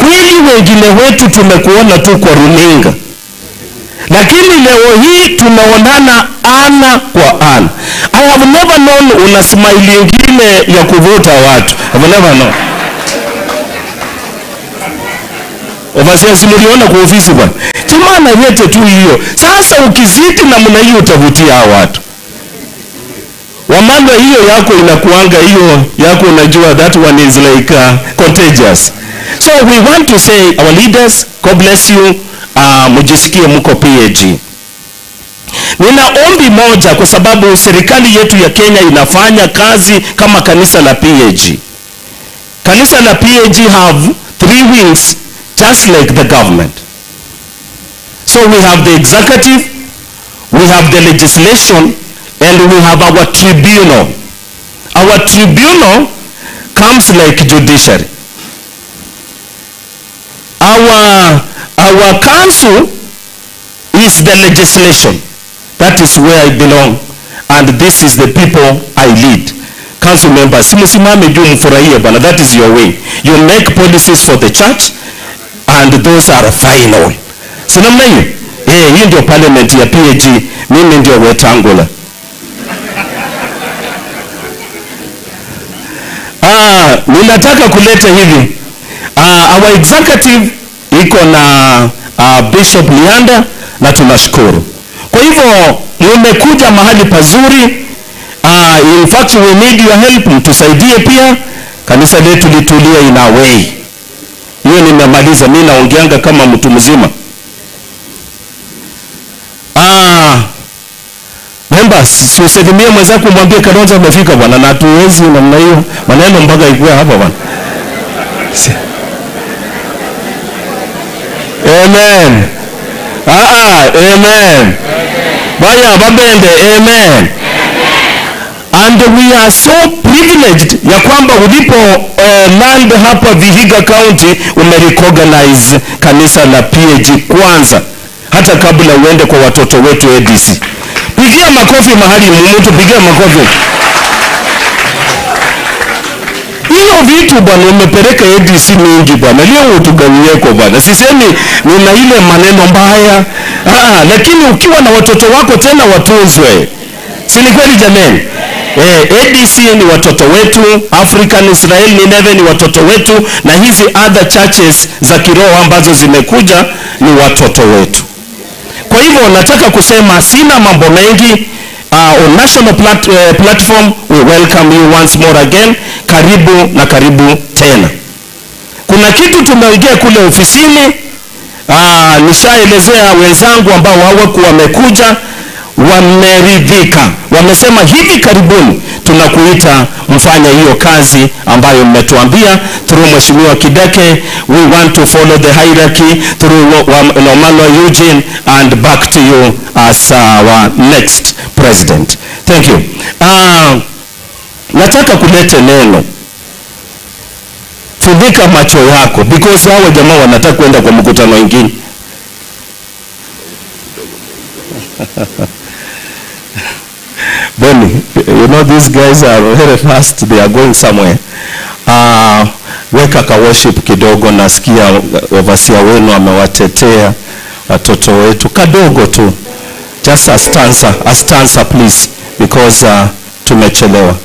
kweli wengine wetu tumekuona tu kwa runinga, lakini leo hii tunaonana ana kwa ana. I have never known una smile ingine ya kuvuta watu. I have never known. Overseas mliona kwa ofisi bwana. Jamani yete tu hiyo. Sasa ukizidi namna hiyo utavutia hao watu. Wamanda hiyo yako inakuanga hiyo yako unajua that one is like uh, contagious. So we want to say our leaders, God bless you. Uh, mjisikie mko PAG. Nina ombi moja kwa sababu serikali yetu ya Kenya inafanya kazi kama kanisa la PAG. Kanisa la PAG have three wings just like the government. So we have the executive, we have the legislation, and we have our tribunal. Our tribunal comes like judiciary. Our, our council is the legislation. That is where I belong. And this is the people I lead. Council members, simsimame juu mfurahie bwana. That is your way. You make policies for the church and those are final. Si namna hiyo? Eh, hii ndio parliament ya PAG. Mimi ndio Wetangula. Ah, ninataka kuleta hivi. Ah, our executive iko na ah, Bishop Lianda na tunashukuru. Kwa hivyo mmekuja mahali pazuri. Ah, in fact we need your help, mtusaidie pia. Kanisa letu litulie in a way. Hiyo nimemaliza, mimi naongeanga kama mtu mzima. Ah, members, usalimie mwenzako mwambie Kalonzo amefika bwana, na hatuwezi namna hiyo maneno mpaka ikuwe hapa bwana. Si- Amen. Ah, ah, amen. Baya babende, amen. And we are so privileged ya kwamba ulipo uh, land hapa Vihiga County umerecognize kanisa la PAG kwanza hata kabla uende kwa watoto wetu ADC. Pigia makofi mahali mtu, pigia makofi. Hiyo vitu bwana umepeleka ADC mingi bwana, leo utugawieko bwana. Sisemi nina ile maneno mbaya, ah, lakini ukiwa na watoto wako tena watunzwe, si ni kweli jameni? Eh, ADC ni watoto wetu, African Israel Nineve ni watoto wetu, na hizi other churches za kiroho ambazo zimekuja ni watoto wetu. Kwa hivyo nataka kusema sina mambo mengi. Uh, on national plat uh, platform we welcome you once more again. Karibu na karibu tena. Kuna kitu tumeongea kule ofisini. Uh, nishaelezea wenzangu ambao hawakuwa wamekuja wameridhika, wamesema hivi karibuni tunakuita mfanye hiyo kazi ambayo mmetuambia through Mheshimiwa Kideke. We want to follow the hierarchy through Nomano Eugene and back to you as our next president. Thank you. Uh, nataka kulete neno funika macho yako because hao jamaa wanataka kwenda kwa mkutano mwingine. Boni, you know these guys are very fast, they are going somewhere. Uh, weka ka worship kidogo, nasikia overseer wenu amewatetea watoto wetu kadogo tu. Just a stanza, a stanza please because uh, tumechelewa.